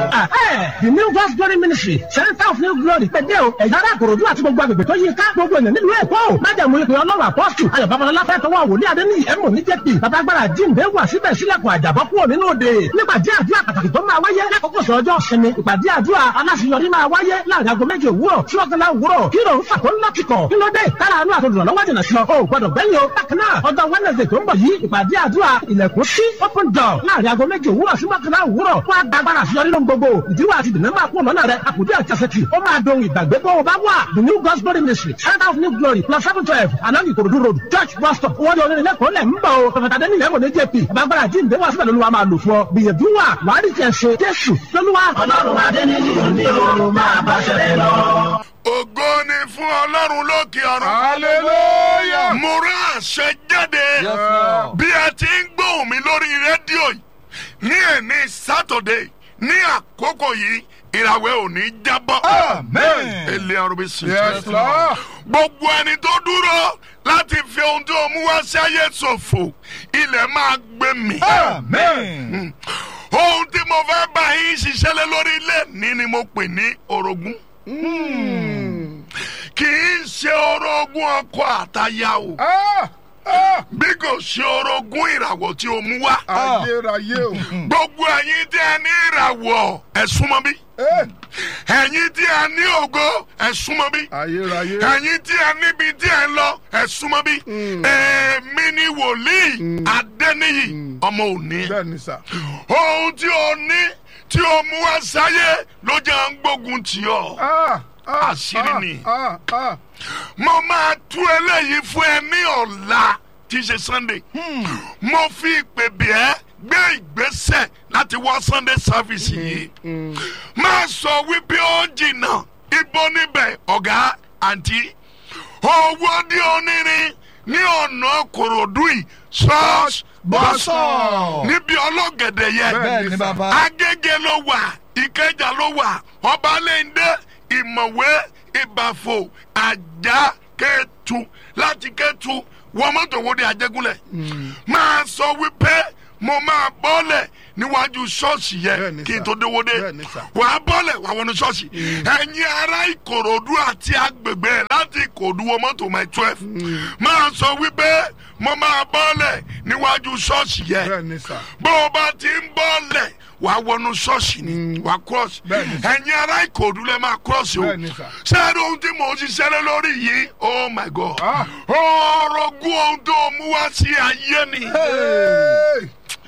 the new God's glory ministry center of new glory pẹ̀dẹ́ o ẹ̀yà ara àkòròdú àti gbogbo agbègbè tó yí ká gbogbo ènìyàn nílùú èkó o májàmú ìpè ọlọ́run apọ́sù ayọ̀ babalọ́lá fẹ́ tọwọ́ wòlíì adéníyì ẹ̀mọ́ ní jẹ́pì babagbára jíǹde wà síbẹ̀ sílẹ̀kùn àjàbọ́ kúrò nínú òde nípàdé àdúrà pàtàkì tó máa wáyé lákòókò sọ ọjọ́ sinmi ìpàdé àdúrà aláṣeyọrí máa wáyé láàrin aago méje òwúrọ̀ sí ọ̀gánlá òwúrọ̀ kí ló ń fà tó ń lọ́kìkọ̀ kí ló dé kára àánú àtòdùnà lọ́wọ́ jìnnà sí ọ o gbọdọ̀ gbẹ́yìn o bákan náà ọjọ́ wednesday tó ń bọ̀ yìí ìpàdé àdúrà ilẹ̀kùn sí open door láàrin aago méje òwúrọ̀ sí mọ́kànlá òwúrọ̀ wọ́n á gbàgbára àṣeyọrí lóhun gbogbo ìdíwọ́ àti ìdènà máa kú lọ́nà rẹ̀ àkùdé àjàsẹ̀tì ó máa dohun ìgbàgbé bó o bá wà the new God's glory ministry center of new glory plus seven twelve along ìkòròdú road church bus stop wọ́n di onírin lẹ́kọ̀ọ́ lẹ̀ ń bọ̀ o pẹ̀fẹ̀tà dẹ́ni lẹ́mọ̀ ní jp gbàgbára jíǹde wà síbẹ̀ lóluwà máa lò fún ọ gbìyànjú wà wàá rí tiẹ̀ ṣe jésù lóluwà. ọlọ́run adẹ́ni ní o máa bá ṣẹlẹ̀ lọ. ògo ni fún ọlọ́run lókè ọ̀run. hallelujah. mo rán àṣẹ jáde Yes, Lord. bí ẹ ti ń gbóhùn mi lórí rédíò yìí ní ẹ̀ní sátọ̀dé ní àkókò yìí ìràwẹ̀ ò ní jábọ́. Amen. ilé ọrùn bí sùn. yes lord. gbogbo ẹni tó dúró láti fi ohun tó mú wá sí ayé ṣòfò ilẹ̀ máa gbé mi. amen. ohun tí mo fẹ́ bá yín ṣiṣẹ́ lé lórí ilé ní ni mo pè ní orogún. kì í ṣe orogún ọkọ àtaya o ah ah bí kò ṣe orogún ìràwọ̀ tí o mú wá. ayérayé o. gbogbo ẹ̀yin tí ẹ ní ìràwọ̀ ẹ súnmọ́ bí. Eh, ẹ̀yin tí ẹ ní ògo ẹ súnmọ́ bí. ayérayé. ẹ̀yin tí ẹ níbi tí ẹ ń lọ ẹ súnmọ́ bí. èmi ni wòlíì adẹ́niyì ọmọ òní. bẹ́ẹ̀ni sà. ohun tí o ní tí o mú wá sáyé ló jẹ́ ń gbógun tì ọ́. ah ah Àṣírí ni. ah ah mo máa tú eléyìí fún ẹ ní ọ̀la tí í ṣe sunday. mo fi ìpè bí ẹ gbé ìgbésẹ̀ láti wá sunday service yìí. máa sọ wípé ó jìnnà ibo níbẹ̀ ọ̀gá àǹtí. owó dí onírin ní ọ̀nà kòròdú yìí church bus Bus-stop. níbi ọlọ́gẹ̀dẹ̀ yẹn bẹ́ẹ̀ni ni bàbá. bàbá. agége ló wà ìkẹjà ló wà ọbalẹ̀ndé ìmọ̀wé ìbàfò àjà kẹtù láti kẹtù wọ́n mọ́tò wo de àjẹgúnlẹ̀ máa sọ wípé mo máa bọ́lẹ̀ níwájú ṣọ́ọ̀ṣì Bẹ́ẹ̀ni yẹn kí n sà. tó déwó dé Bẹ́ẹ̀ni sà. wà á bọ́lẹ̀ wà wọnú ṣọ́ọ̀ṣì ẹ̀yin ará ìkòròdú àti agbègbè ẹ̀ láti ìkòròdú wọ mọ́tò my twelve máa sọ wípé mo máa bọ́lẹ̀ níwájú ṣọ́ọ̀ṣì yẹn bẹ́ẹ̀ni sà. bó o bá ti ń bọ́lẹ̀ wàá wọnú ṣọ́ọ̀ṣì ni wàá cross Bẹ́ẹ̀ni sà. ẹ̀yin ará ìkòdú lẹ́ máa cross o Bẹ́ẹ̀ni sà. sẹ́ẹ̀rì ohun tí mò ń ṣiṣẹ́ lé lórí yìí oh my god Ah. ọ̀rọ̀gún ohun tó mú wá sí ayé ni Hey.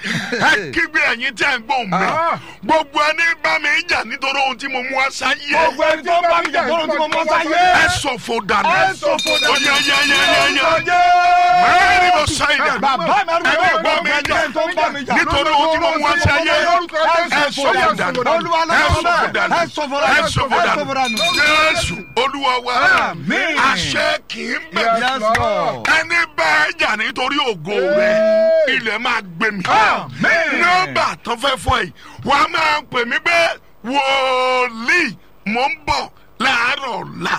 ẹ kígbe ẹ̀yin tí ẹ̀ ń gbóhùn mi Ah. gbogbo ẹni bá mi jà nítorí ohun tí mo mú wá sáyé gbogbo ẹni tó bá mi jà lọ́rùn tí mo mọ́ sáyé. ẹ ṣòfò dànù ẹ ṣòfò dànù. ó yẹ yẹ yẹ yẹ yẹ Ọjọ́. mẹ́rin mo sọ ìdá bàbá mi arúgbó ẹ yóò bá mi jà tó ń bá mi jà. nítorí ohun tí mo mú wá sáyé ẹ ṣòfò dànù olúwa ẹ lọ́wọ́ ṣòfò bẹ́ẹ̀ dànù ẹ sọ̀fọ̀ ẹ dànù ṣòfò ẹ dànù sọ̀fọ̀ dànù. jésù olúwa wa Àmín. àṣẹ kì í bẹ̀ Yes, Lord. ẹni bá ẹ jà nítorí ògo rẹ ilẹ̀ máa gbé mi Àmín. nọ́mbà tó fẹ́ fọ́ yìí wà á máa pè mí pé wòlíì mò ń bọ̀ láàárọ̀ ọ̀la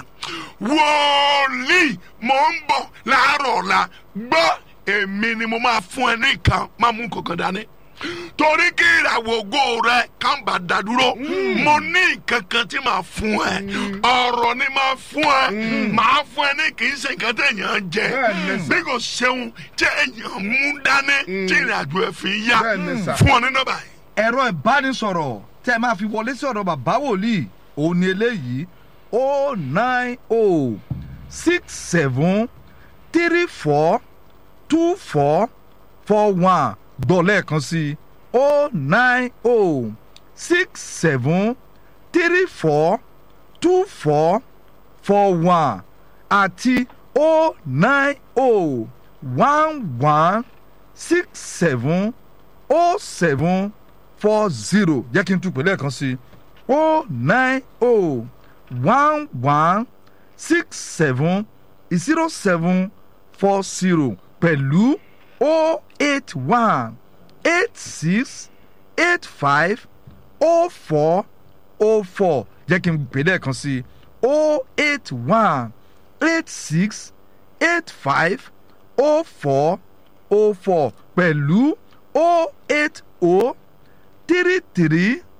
wòlíì mò ń bọ̀ láàárọ̀ ọ̀la gbọ́ èmi ni mo máa fún ẹ ní nǹkan máa mú kankan dání torí kí ìràwọ̀ ògo rẹ kàn bá dádúró mo ní nǹkan kan tí màá fún ẹ ọ̀rọ̀ ni màá fún ẹ màá fún ẹ ní kì í ṣe nǹkan téèyàn ń jẹ Bẹ́ẹ̀ni sà. bí kò ṣeun tí èèyàn mú dání tí ìrìnàjò ẹ̀ fi yá Bẹ́ẹ̀ni sà. fún ọ ní nọ́mbà yìí. ẹ̀rọ ìbánisọ̀rọ̀ tẹ́ ẹ máa fi wọlé sí ọ̀dọ̀ bàbá wòlíì òun ni eléyìí o nine o six seven three four two four four one gbọ́ lẹ́ẹ̀kan sí o nine o six seven three four two four four one àti o nine o one one six seven o seven four zero jẹ́ kí n tún pè lẹ́ẹ̀kan sí o nine o one one six seven zero seven four zero pẹ̀lú o eight one eight six eight five o four o four jẹ́ kí n pè lẹ́ẹ̀kan sí o eight one eight six eight five o four o four pẹ̀lú o eight o three three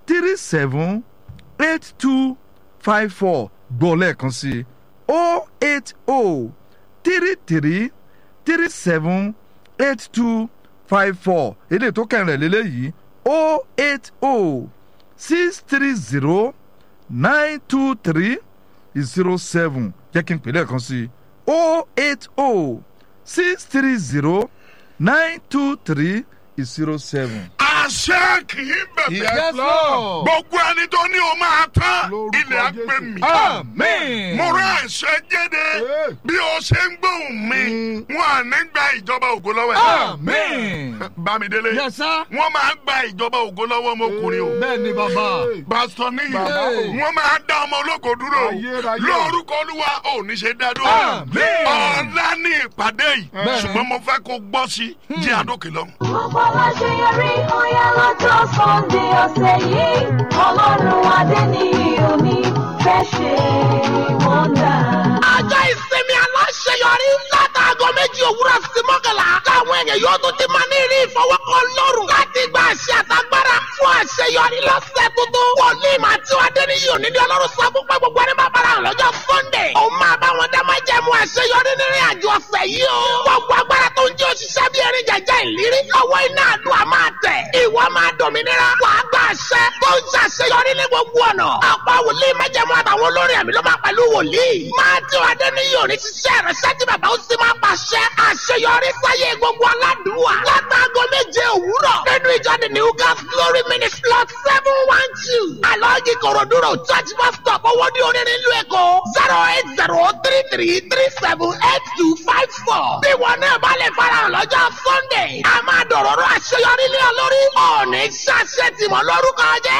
three seven eight two five four gbọ́ lẹ́ẹ̀kan sí i o eight o three three three seven eight two five four eléyìí tó kẹrin rẹ̀ lélẹ́yìí o eight o six three zero nine two three zero seven jẹ́ kí n pè lẹ́ẹ̀kan sí i o eight o six three zero nine two three zero seven. àṣẹ kì í bẹ̀bẹ̀. Yes, Lord. gbogbo ẹni tó ní o máa tán Lórúkọ ilẹ̀ á gbé Jésù. mi. amen. mo rán àṣẹ jáde Hey. bí o ṣe ń gbóhùn mi wọn à ní gba ìjọba ògo lọ́wọ́ ẹ̀. amen. bámidélé Yes, sir. wọ́n máa gba ìjọba ògo lọ́wọ́ ọmọkùnrin o. bẹ́ẹ̀ ni bàbá. pásítọ̀ níyì Bàbá o. wọ́n máa dá ọmọ olóko dúró o. Ayérayé. lórúkọ olúwa ò ní ṣe dá dúró. Àmín. ọ̀la ní ìpàdé yìí ṣùgbọ́n mo fẹ́ kó gbọ́ sí jí àdókè lọ. Gbogbo aláṣeyọrí ọ̀yá lọ́jọ́ Sunday ọ̀sẹ̀ yìí. Ọlọ́run adé ní omi fẹ́ ṣe wọ́ndà. ọjọ́ ìsinmi aláṣeyọrí látàgọ́ méjì òwúrọ̀ sí mọ́kànlá táwọn èèyàn yóò tún ti máa ní ìrí ìfọwọ́kọ lọ́rùn láti gba àṣẹ àtagbára fún àṣeyọrí lọ́sẹ̀ tuntun. wòlíì máa tí wàá dé ní yìí òní ní ọlọ́run sọ fún pé gbogbo ẹni máa bára hàn lọ́jọ́ sunday. òun máa bá wọn dá máa jẹ́ mu àṣeyọrí nínú àjọ ọ̀sẹ̀ yìí o. gbogbo agbára tó ń jẹ́ òṣìṣẹ́ bí erin jẹjẹ ìlérí lọ́wọ́ iná àdúrà máa tẹ̀. ìwọ máa dòmìnira wàá gba àṣẹ tó ń ṣàṣeyọrí ní gbogbo ọ̀nà. ọ̀pọ̀ wòlíì májẹ̀mú àtàwọn olórin àmì ló máa pẹ̀lú wòlíì. máa tí wàá dé ní yìí òní ṣiṣẹ́ ìrẹsẹ́ tí bàbá ó sì máa pàṣẹ àṣeyọrí sáyé gbogbo aládùúwà. látàgọ́ méje òwúrọ̀ nínú ìjọ the new gas glory ministry lot seven one two. alọ́ọ̀gì kòròdúró church bus stop owó ní orin nílùú èkó zero eight zero three three three seven eight two five four. bí wọn náà bá lè farahàn lọ́jọ́ sunday a máa dọ̀rọ̀rọ̀ àṣeyọrí lé ọ lórí. ọ̀ọ́nì ṣàṣẹ tìmọ̀ lórúkọ jẹ́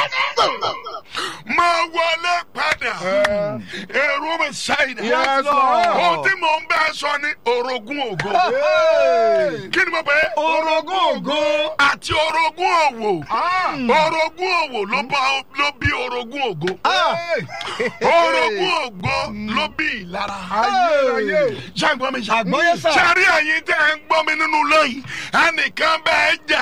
máa wọlé padà èrò mi ṣáìdà. Yes, Lord. ohun tí mò ń bẹ́ sọ ni orogún ògo. Hey. kí ni mo pè é. Orogún ògo. àti orogún òwò. Ah. orogún òwò ló bá ló bí orogún ògo. Hey. orogún ògo ló bí ìlara. Ayérayé. ṣàgbọ́n mi Àgbọ́yé sà. sẹ́rí ẹ̀yin tẹ́ ẹ ń gbọ́ mi nínú lóyìn ẹnìkan bẹ́ẹ̀ jà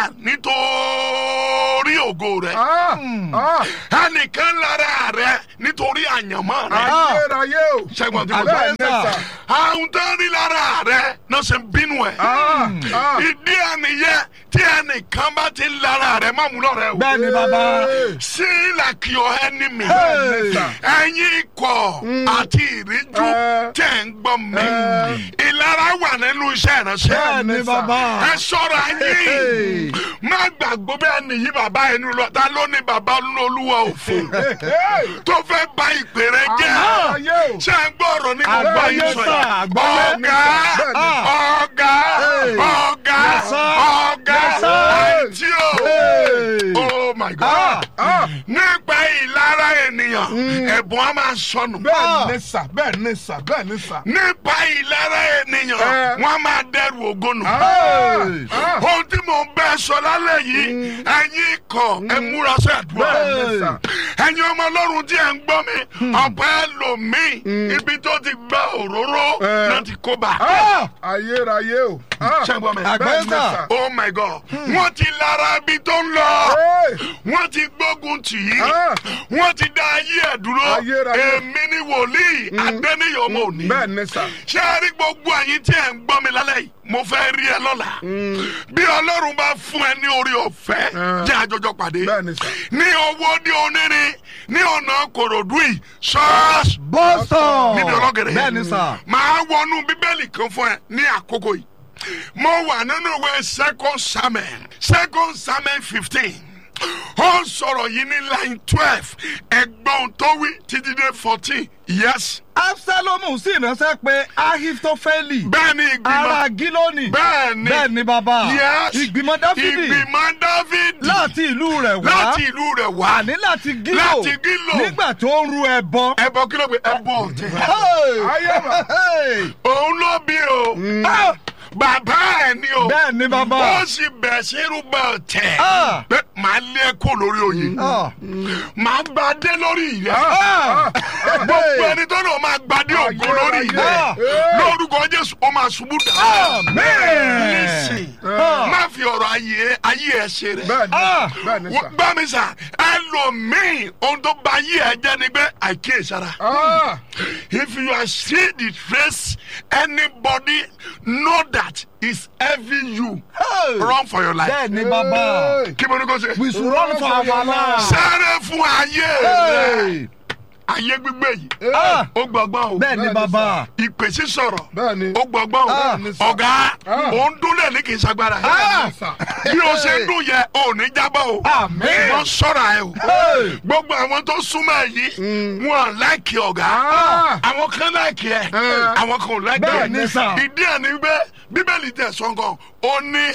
nítorí ògo rẹ̀ Ah. Ah. ẹnìkan lára rẹ̀ nítorí àyànmọ́ rẹ̀ Ayérayé o. ṣẹ́gun tí mo Bẹ́ẹ̀ sọ. ni sà. àwọn tó ń rí lára rẹ̀ náà ṣe ń bínú ẹ̀. Ah. Ah. ìdí ẹnìyẹ tí ẹnìkan bá ti lára rẹ̀ má mú lọ́rẹ̀ o. bẹ́ẹ̀ ni bàbá. sí like your enemy. Bẹ́ẹ̀ ni sà. ẹ̀yin ikọ̀ àti ìríjú Eh. tẹ̀ ń gbọ́ mi. ìlara wà nínú iṣẹ́ ìránṣẹ́. bẹ́ẹ̀ ni bàbá. ẹ sọ̀rọ̀ ayé má gbàgbọ́ bẹ́ẹ̀ nìyí bàbá ẹni lọ ta ló ní bàbá olúwa òfò Hey. tó fẹ́ ba ìpè rẹ jẹ́ Ayérayé o. ṣé ń gbọ́ ọ̀rọ̀ ní gbogbo Àgbáyé ayé sọ sà, yìí àgbáyé. ọ̀gá Bẹ́ẹ̀ni. ọ̀gá ọ̀gá Yes, sir. ọ̀gá Yes, sir. àìtí o Hey. oh my god Ah. nípa ìlara ènìyàn ẹ̀bùn á máa sọnù Bẹ́ẹ̀ ni sà. Bẹ́ẹ̀ ni sà. Bẹ́ẹ̀ ni sà. nípa ìlara ènìyàn Eh. wọ́n á máa dẹrù ògónù. Hey. Ah. ohun tí mò ń bẹ sọ lálẹ́ yìí ẹ̀yin ikọ̀ ẹ múra sí àdúrà Bẹ́ẹ̀ ni sà. ẹ̀yin ọmọ ọlọ́run tí ẹ̀ ń gbọ́ mi ọ̀pọ̀ ẹlòmíì ibi tó ti gba òróró Eh. náà ti kó bá. Ah. Ayérayé o. Ah. ṣé ń gbọ́ mi. Bẹ́ẹ̀ ni sà. oh my god wọ́n ti lára ibi tó ń lọ Hey. wọ́n ti gbógun tì í Ah. wọ́n ti dá ayé ẹ̀ dúró Ayérayé. èmi ni wòlíì adẹ́niyàn ọmọ òní Bẹ́ẹ̀ ni sà. ṣé ẹ rí gbogbo ẹ̀yin tí ẹ̀ ń gbọ́ mi lálẹ́ yìí mo fẹ́ rí ẹ lọ́la bí ọlọ́run bá fún ẹ ní orí ọ̀fẹ́ Eh. jẹ́ àjọjọ pàdé Bẹ́ẹ̀ ni sà. ní owó ní onírin ní ọ̀nà kòròdú yìí ṣọ́ọ̀ṣì bọ́sọ̀. níbi ọlọ́gẹ̀rẹ̀ bẹ́ẹ̀ ni sà. máa wọnú bíbélì kan fún ẹ ní àkókò yìí mo wà nínú ìwé second samuel second samuel fifteen ó sọ̀rọ̀ yìí ní line twelve ẹgbọ́n tó wí títí dé fourteen yes absalomu sì ránṣẹ́ pé ahitofeli. bẹ́ẹ̀ ni ìgbìmọ̀ ara gílónì. bẹ́ẹ̀ ni bẹ́ẹ̀ ni bàbá. yes ìgbìmọ̀ dáfídì. ìgbìmọ̀ dáfídì láti ìlú rẹ̀ wá. láti ìlú rẹ̀ wá àní láti gílò. Láti Gílò. nígbà tó ń ru ẹbọ. ẹbọ kí ló gbé ẹbọ ọ̀tẹ̀ Hey! Ayé mà. Hey! òun ló bí o Ah! bàbá ẹ̀ ni o bẹ́ẹ̀ ni bàbá. ó sì bẹ̀ sí irúgbà ọ̀tẹ̀ Ah. pé màá lé ẹ kó lórí oyè Ah. màá gbadé lórí rẹ Ah. gbogbo ẹni tó náà máa gbadé ògo lórí rẹ Ah. lórúkọ jésù ó máa ṣubú dà Amen. Listen, Ah. má fi ọ̀rọ̀ ayé ayé ẹ ṣe rẹ bẹ́ẹ̀ ni Ah. bẹ́ẹ̀ ni sà. gbá mi sà ẹlòmíì ohun tó ba ayé ẹ jẹ́ ni pé àìkíyèsára. Ah. If you are seeing the trace, anybody know that is having you. Hey. Run for your life. bẹ́ẹ̀ ni bàbá. Hey. Kí mo ní kó ṣe? we should run for our life. Sáré fún ayé rẹ̀. Hey. Ayé gbígbé yìí. Ah. Ó gbọ̀ngbọ́n o. bẹ́ẹ̀ ni bàbá. Ìpè sísọ̀rọ̀. bẹ́ẹ̀ ni. Ó gbọ̀ngbọ́n Ah. o. Ọ̀gá Ah. òun dúnlẹ̀ ní kì í ṣagbára. bẹ́ẹ̀ ni sà. Bí o ṣe ń dún yẹ, o ò ní jábọ̀ o. Àmín. Wọ́n sọ̀rọ̀ ẹ o. Hey. Gbogbo àwọn tó súnmọ́ ẹ yìí, wọn láìkì ọ̀gá. Ah. Àwọn kan láìkì ẹ, Eh. àwọn kan ò láìkì ẹ. Bẹ́ẹ̀ ni sà. Ìdí ẹ̀ ni pé Bíbélì tẹ̀ sọ́ngàn, ó ní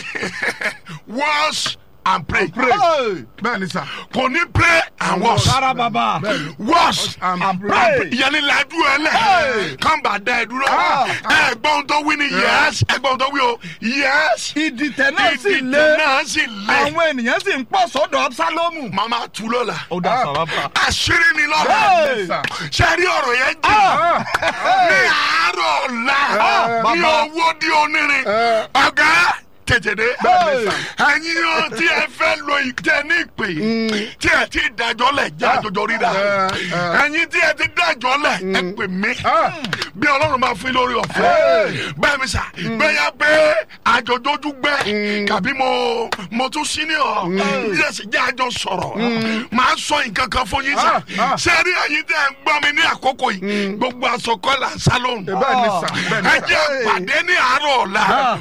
wash and pray. Hey. bẹ́ẹ̀ ni sà. Kò ní pray and wash. Rárá bàbá. Wash and and pray. pray. Ìyẹn lajú ẹ lẹ̀. Hey. Kán bá dá ẹ dúró. Ah. Ẹ gbọ́n tó wí ni yes. Ẹ gbọ́n tó wí o yes. ìdìtẹ̀ náà sì Ìdìtẹ̀ lé. náà sì lé. àwọn ènìyàn sì ń pọ̀ sọ́dọ̀ absalomu. Màmá tu lọ́la. ó dá sọ bàbá. Àṣírí ni lọ́la. Hey. sà. Ṣé rí ọ̀rọ̀ yẹn jẹ́? Ah. Ní àárọ̀ ọ̀la. Ní bàbá. owó di onírin. Eh. Ọ̀gá tètè dé. Hey. Ẹ̀yin o tí ẹ fẹ́ lo ìtẹ́ ní ìpè yìí. Tí ẹ ti dájọ́ lẹ̀ jẹ́ àjọjọ ríra. Eh, eh. Ẹ̀yin tí ẹ ti dájọ́ lẹ̀ ẹ pè mí. Ah. Bí Ọlọ́run máa fún yín lórí ọ̀fẹ́. Bẹ́ẹ̀ mi sà, gbẹ́yà pé àjọjọ́jú gbẹ́. Kàbí mo mo tún sí ní ọ̀. Jẹ́sì jẹ́ àjọ sọ̀rọ̀. Màá sọ nǹkan kan fún yín sà. Ah, ah. Ṣé rí ẹ̀yin tí ẹ ń gbọ́ mi ní àkókò yìí? Gbogbo àsọkọ́ là ń sá lóhùn bẹ́ẹ̀ ni sà. bẹ́ẹ̀ ni ẹ sà. jẹ́ pàdé ní àárọ̀ ọ̀la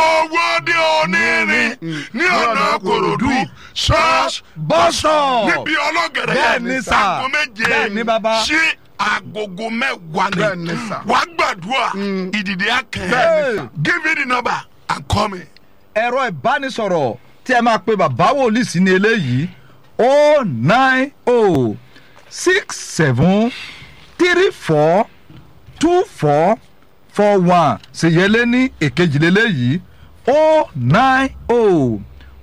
owó dé onírin ní ọ̀nà kòròdú ṣọ́ọ̀ṣì bọ́sọ̀. níbi ọlọ́gẹ̀rẹ̀ Bẹ́ẹ̀ ni sà. aago méje Bẹ́ẹ̀ ni bàbá. sí agogo mẹ́wàá Bẹ́ẹ̀ ni ni sà. wà á gbàdúrà ìdìdí Bẹ́ẹ̀ akẹ́ ni sà. give me the number and call me. ẹ̀rọ ìbánisọ̀rọ̀ tí ẹ máa pe bàbá wòlíì sí ni eléyìí o nine o six seven three four two four four one ṣèyẹlé ní èkejìlélẹ́yìí o nine o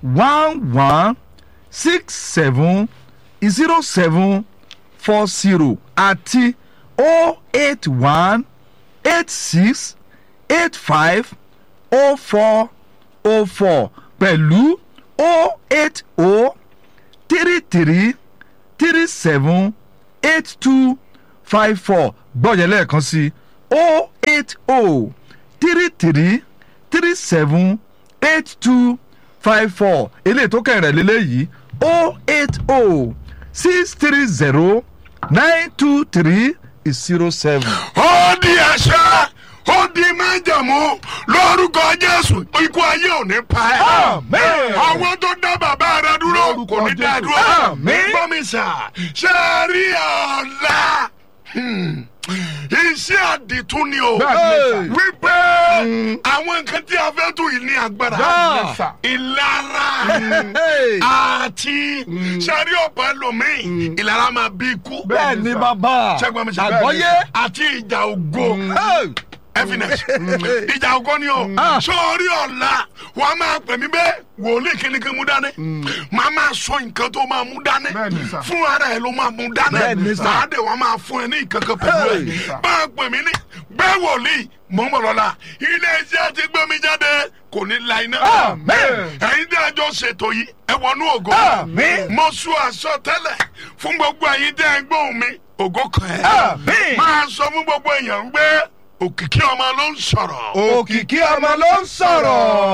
one one six seven zero seven four zero àti o eight one eight six eight five o four o four pẹ̀lú o eight o three three three seven eight two five four gbọ́dọ̀ lẹ́ẹ̀kan sí o eight o three three three seven eight two five four eléyìí tó kẹrin rẹ̀ lélẹ́yìí o eight o six three zero nine two three zero seven. ó di àṣà ó di májàmú lórúkọ jésù ikú ayé ò ní pa ẹ́. Àmín. àwọn tó dá bàbá rẹ dúró Lórúkọ kò ní dá Jésù. dúró. Àmín. gbọ́mísà ṣe rí ọ̀la Hmm. iṣẹ́ àdìtún ni o Bẹ́ẹ̀ ni sà. wípé àwọn nǹkan tí a fẹ́ tún yìí ní agbára Bẹ́ẹ̀ ni sà. ìlara Hey. àti sẹ́rí ọ̀pọ̀ ẹlòmíì ìlara máa bí ikú bẹ́ẹ̀ ni bàbá ṣẹ́gun mi sẹ́ àgbọ́yé. àti ìjà ògo Hey. evidence ìjà ògo ni o sórí ọ̀la wà á máa pè mí bẹ́ẹ̀ wòlíì kìnnìkan mú dání màá máa sọ nǹkan tó máa mú dání Bẹ́ẹ̀ ni sà. fún ara ẹ̀ ló máa mú dání Bẹ́ẹ̀ ni sà. màá dé wàá máa fún ẹ ní ìkankan pẹ̀lú Bẹ́ẹ̀ ni ẹ̀ sà. máa pè mí ní bẹ́ẹ̀ wòlíì mò ń bọ̀ lọ́la ilé iṣẹ́ ti gbé mi jáde kò ní la iná Amen. ẹ̀yin tí a jọ ṣètò yìí ẹ wọnú ògo Amen. mo sún aṣọ tẹ́lẹ̀ fún gbogbo ẹ̀yin tí ẹ ń gbóhùn mi ògo kan ẹ̀ Amen. máa sọ fún gbogbo èèyàn pé òkìkí ọmọ ló ń sọ̀rọ̀. òkìkí ọmọ ló ń sọ̀rọ̀.